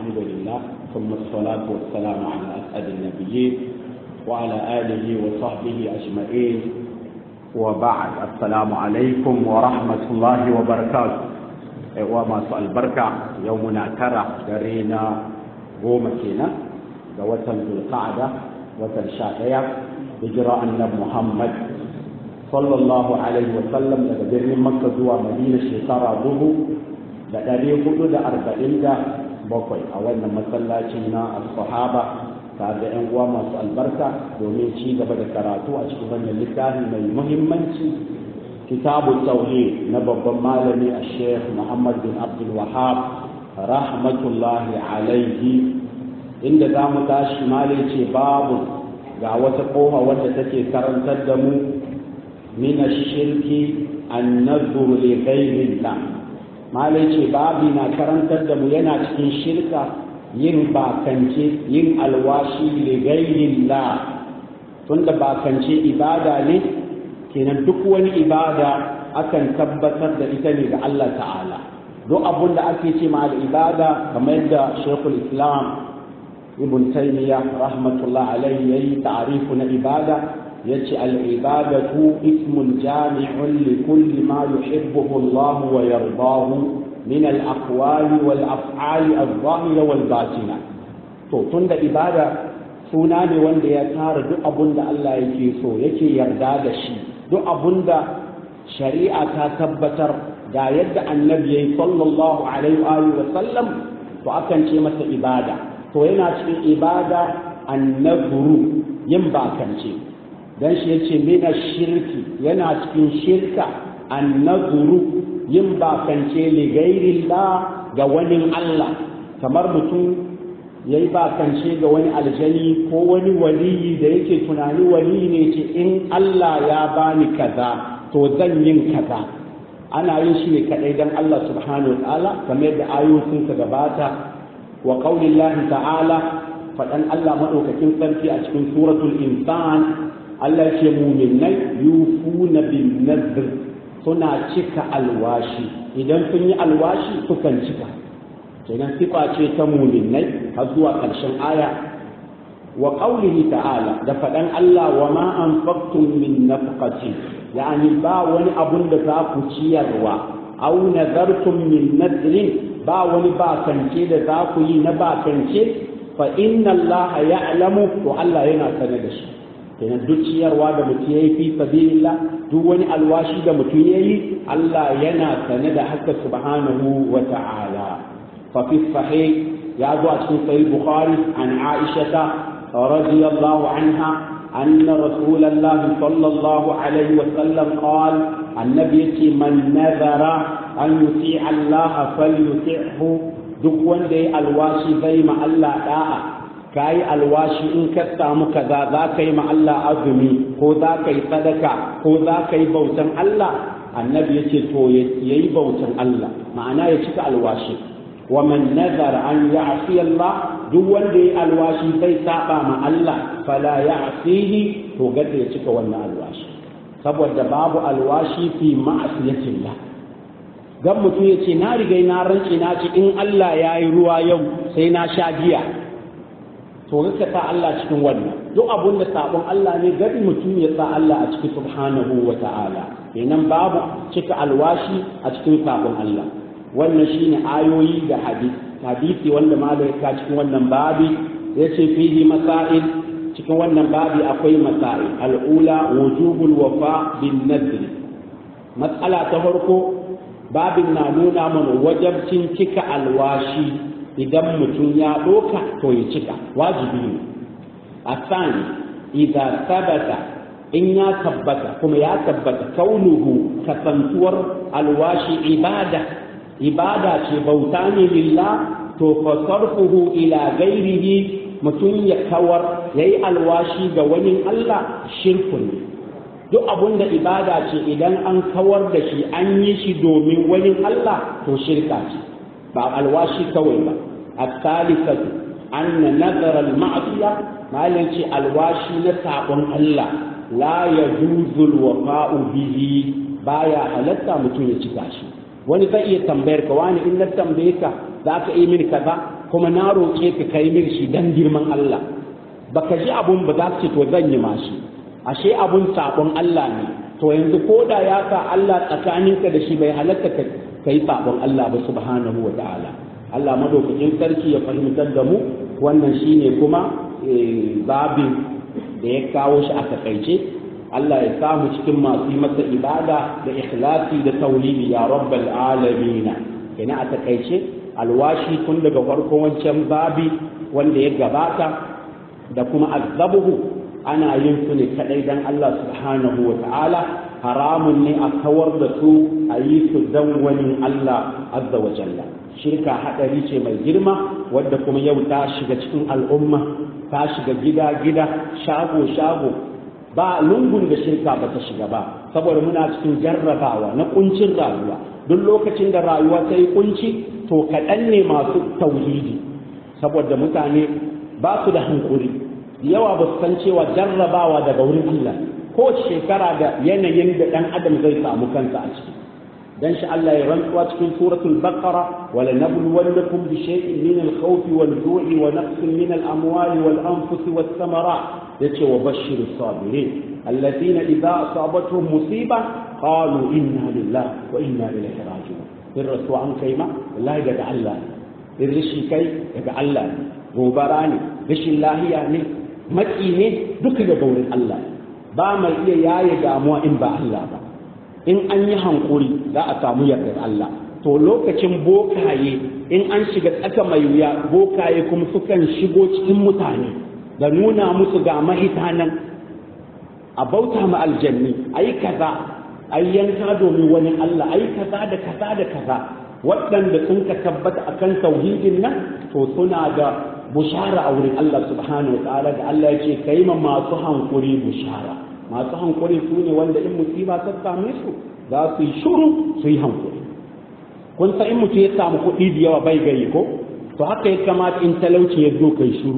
الحمد لله ثم الصلاة والسلام على أسعد النبيين وعلى آله وصحبه أجمعين وبعد السلام عليكم ورحمة الله وبركاته وما سؤال بركة يومنا ترى درينا قوم كينا وتن ذو القعدة وتن شاقية هجرة النبي محمد sallallahu alaihi wasallam daga birnin makka zuwa madina shekara dubu da ɗari hudu da arba'in da bakwai a wannan masallacin na sahaba tare da 'yan uwa masu albarka domin ci gaba da karatu a cikin wannan littafi mai muhimmanci kitabu tauhid na babban malami a sheikh muhammad bin abdul wahab rahmatullahi alaihi inda za mu tashi malai ce babu ga wata kofa wadda take karantar da mu من الشرك النذر لغير الله ما ليش بابي نا كرنتر da mu yana cikin shirka yin bakance yin alwashi li ghairillah tunda bakance ibada ne kenan duk wani ibada akan tabbatar da ita ne ga Allah ta'ala duk abun da ake ce ma da ibada kamar yadda Sheikhul Islam Ibn Taymiyyah rahmatullah alaihi yayi ta'rifu na ibada yace al'ibadatu ismun jami'un li kulli ma yuhibbuhu Allah wa yardahu min al-aqwali wal af'ali adh-dhahira wal batina to tunda ibada suna ne wanda ya tara duk abun da Allah yake so yake yarda da shi duk abun da shari'a ta tabbatar ga yadda annabi yayi sallallahu alaihi wa sallam to akan ce masa ibada to yana cikin ibada annaburu yin bakance dan shi yace mina shirki yana cikin shirka annazuru yin bakance li ghairillah ga wani Allah kamar mutum yayi bakance ga wani aljani ko wani waliyi da yake tunani waliyi ne ce in Allah ya bani kaza to zan yin kaza ana yin shi ne kadai dan Allah subhanahu wa ta'ala kamar yadda ayoyin ka gabata wa qaulillahi ta'ala fadan Allah madaukakin sarki a cikin suratul insan Allah ce muminai yufuna bin nadr suna cika alwashi idan sun yi alwashi sukan cika kenan sifa ce ta muminai har zuwa ƙarshen aya wa qaulihi ta'ala da faɗan Allah wa ma anfaqtum min nafqati yani ba wani abun da za ku ciyarwa aw nadartum min nadrin ba wani bakance da za ku yi na bakance fa inna Allah ya'lamu to Allah yana sanar da shi kenan duk ciyarwa da mutum ya yi fi sabilillah duk wani alwashi da mutum ya yi Allah yana sane da haka subhanahu wa ta'ala fa fi sahih ya zo a cikin sahih bukhari an aisha radiyallahu anha anna rasulullah sallallahu alaihi wa sallam qala annabi yace man nazara an yuti Allah falyuti'hu duk wanda ya alwashi bai ma Allah da'a ka yi alwashi in ka samu kaza za ka yi ma Allah azumi ko za ka yi sadaka ko za ka yi bautan Allah annabi ya ce to ya yi bautan Allah ma'ana ya cika alwashi wa man nazar an ya'si Allah duk wanda ya alwashi zai saba ma Allah fala ya'sihi to gada ya cika wannan alwashi saboda babu alwashi fi ma'asiyatillah dan mutum ya ce na riga na rance na ci in Allah ya yi ruwa yau sai na sha giya to rika sa Allah cikin wannan duk abun da sabon Allah ne gari mutum ya sa Allah a cikin subhanahu wa ta'ala kenan babu cika alwashi a cikin sabon Allah wannan shine ayoyi da hadisi hadisi wanda malai ka cikin wannan babi yace fihi masail cikin wannan babi akwai masail al'ula wujubul wafa bin nadr matsala ta farko babin na nuna mana wajabcin cika alwashi idan mutum ya ɗoka to ya cika wajibi ne a sani idan sabata in ya tabbata kuma ya tabbata kaunuhu kasantuwar alwashi ibada ibada ce bauta ne lillah to fa sarfuhu ila gairihi mutum ya kawar yayi alwashi ga wani Allah shirkun ne duk abun da ibada ce idan an kawar da shi an yi shi domin wani Allah to shirka ce ba alwashi kawai ba الثالثة أن نذر المعصية ما لنشي الواشي نسابن الله لا يجوز الوفاء به بايا halatta mutum ya cika shi wani zai iya tambayar ka wani in na tambaye ka za ka yi mini kaza kuma na roƙe ka kai min shi dan girman Allah baka ji abun ba za ce to zan yi mashi ashe abun sabon Allah ne to yanzu ko da ya sa Allah tsakaninka da shi bai halatta ka kai sabon Allah ba subhanahu wa ta'ala Allah madaukakin sarki ya fahimtar da mu wannan shine kuma babin da ya kawo shi a takaice Allah ya samu cikin masu yi masa ibada da ikhlasi da tauhidi ya rabbal alamin ina a takaice alwashi tun daga farkon wancan babi wanda ya gabata da kuma azabuhu ana yin su ne kadai dan Allah subhanahu wa ta'ala haramun ne a kawar da su a yi su dan wani Allah azza wa jalla shirka hadari ce mai girma wadda kuma yau ta shiga cikin al'umma ta shiga gida gida shago shago ba lungun da shirka ba ta shiga ba saboda muna cikin jarrabawa na kuncin rayuwa duk lokacin da rayuwa ta yi kunci to kaɗan ne masu tauhidi saboda mutane ba su da hankuri yawa ba su san cewa jarrabawa daga wurin Allah ko shekara da yanayin da ɗan adam zai samu kansa a ciki dan shi Allah ya rantsuwa cikin suratul baqara wala nabluwannakum bi shay'in min al-khawfi wal-ju'i wa naqsin min al-amwali wal-anfusi was-samarat yace wa bashshirus sabirin alladhina idza asabatuhum musiba qalu inna lillahi wa inna ilayhi raji'un in rasu an kai ma wallahi daga Allah in rishi kai daga Allah ne gobara ne rashin lahiya ne maki ne duka daga wurin Allah ba mai iya yaye damuwa in ba Allah ba in an yi hankuri za a samu yardar Allah to lokacin bokaye in an shiga tsaka mai wuya bokaye kuma sukan shigo cikin mutane da nuna musu ga mahita nan a bauta ma aljanni ayi kaza ayi yanka domin wani Allah ayi kaza da kaza da kaza waɗanda sun ka tabbata akan tauhidin nan to suna da bushara a wurin Allah subhanahu wa ta'ala da Allah ya ce kai ma masu hankuri bushara masu hankuri su ne wanda in musiba ta same su za su yi shuru su yi hankuri kun san in mutum ya samu kuɗi da yawa bai gayi ko to haka ya kamata in talauci ya zo kai shuru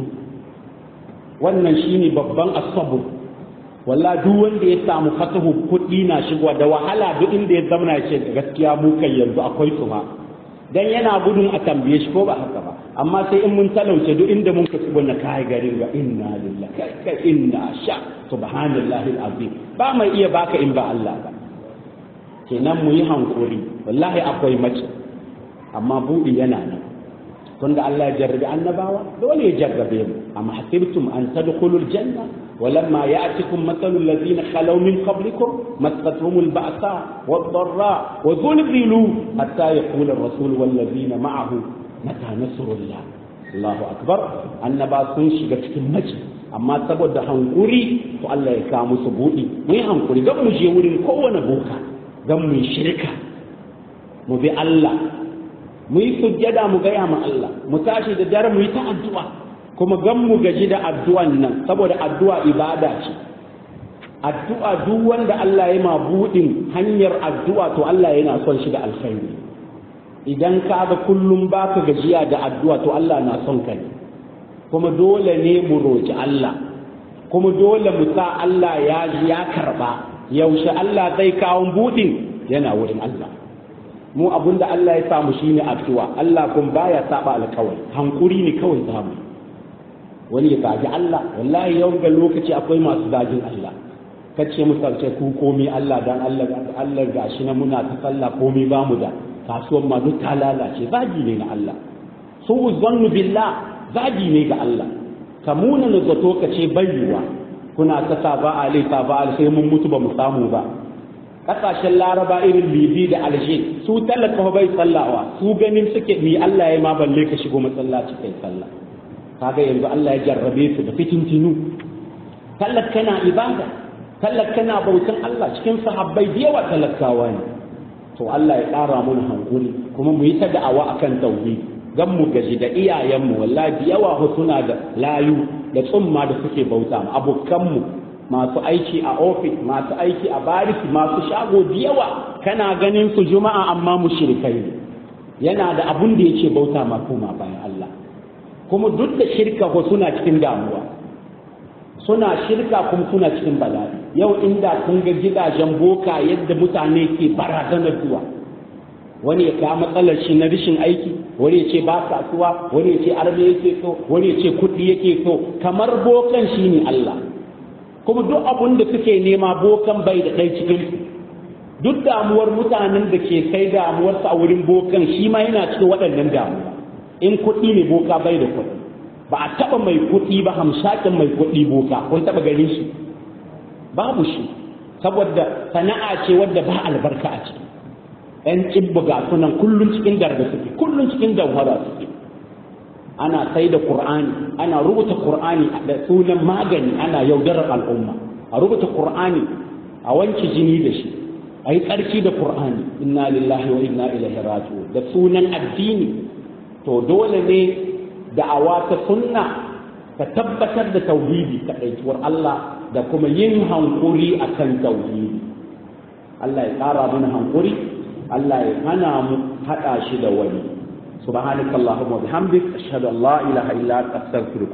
wannan shine babban asabu walla duk wanda ya samu fatahu kuɗi na shigowa da wahala duk inda ya zama ya ce gaskiya mu kai yanzu akwai su ma dan yana gudun a tambaye shi ko ba haka ba amma sai in mun talauce duk inda mun ka tsibona kai garin ga inna lillahi kai kai inna sha subhanallahi alazim ba mai iya baka in ba Allah ba kenan mu yi hankuri wallahi akwai mace amma buɗi yana nan tunda Allah ya jarrabe annabawa dole ya jarrabe mu amma hasibtum an tadkhulul janna ولما يأتكم مثل الذين خلوا من قبلكم مستهم البأساء والضراء وزلزلوا حتى يقول الرسول والذين معه متى نصر الله الله أكبر annaba sun shiga cikin mace amma saboda hankuri to Allah ya kawo musu buɗi mu yi hankuri don mu je wurin kowane boka don mu yi shirka mu bi Allah mu yi sujjada mu gaya ma Allah mu tashi da dare mu yi ta addu'a kuma gan mu gaji da addu'an nan saboda addu'a ibada ce addu'a duk wanda Allah ya ma buɗin hanyar addu'a to Allah yana son shi da alkhairi idan ka ga kullum baka gajiya da addu'a to Allah na son ka ne kuma dole ne mu roki Allah kuma dole mu sa Allah ya ya karba yaushe Allah zai kawo buɗin yana wurin Allah mu abinda Allah ya samu shine addu'a Allah kun baya saba alkawari hankuri ne kawai zamu wani ya zagi Allah wallahi yau ga lokaci akwai masu zagin Allah kace misalce ku komi Allah dan Allah Allah gashi na muna ta sallah komi ba mu da kasuwan ma duk ta lalace zagi ne na Allah su zannu billah zagi ne ga Allah kamuna na zato kace bayyuwa kuna ta saba alai saba alai sai mun mutu ba mu samu ba kasashen laraba irin libi da alje su talaka bai sallawa su ganin suke ni Allah ya ma balle ka shigo masallaci kai sallah kaga yanzu Allah ya jarrabe su da fitintinu talaka kana ibada talaka kana bautan Allah cikin sahabbai da yawa talakawa ne to Allah ya ƙara mana hankuri kuma mu yi ta da'awa akan tauhid gan mu gaji da iyayenmu wallahi da yawa suna da layu da tsumma da suke bauta mu abokanmu masu aiki a ofis masu aiki a bariki masu shago da yawa kana ganin su juma'a amma mushrikai ne yana da abun da yake bauta ma kuma bayan Allah kuma duk da shirka ko suna cikin damuwa suna shirka kuma suna cikin bala'i yau inda kun ga gidajen boka yadda mutane ke barazanar zuwa wani ya kawo matsalar shi na rashin aiki wani ya ce ba kasuwa wani ya ce arme yake so wani ya ce kuɗi yake so kamar bokan shi ne Allah kuma duk abun da suke nema bokan bai da ɗai cikin duk damuwar mutanen da ke kai damuwarsa a wurin bokan shi ma yana cikin waɗannan damuwa in kuɗi ne boka bai da kuɗi ba a taɓa mai kuɗi ba hamshakin mai kuɗi boka kun taɓa ganin shi babu shi saboda sana'a ce wadda ba albarka a ciki ‘yan cibba ga sunan kullum cikin darda suke kullum cikin damfara suke ana sai da ƙur'ani ana rubuta ƙur'ani da sunan magani ana yaudarar al'umma a rubuta ƙur'ani a wanke jini da shi a yi tsarki da ƙur'ani inna lillahi wa inna ilaihi raji'un da sunan addini to dole ne da'awa ta sunna ta tabbatar da tauhidi kaɗaituwar Allah da kuma yin hankuri akan tauhidi Allah ya ƙara mana hankuri Allah ya hana mu haɗa shi da wani subhanakallahumma wa bihamdik ashhadu an la ilaha illa anta astaghfiruka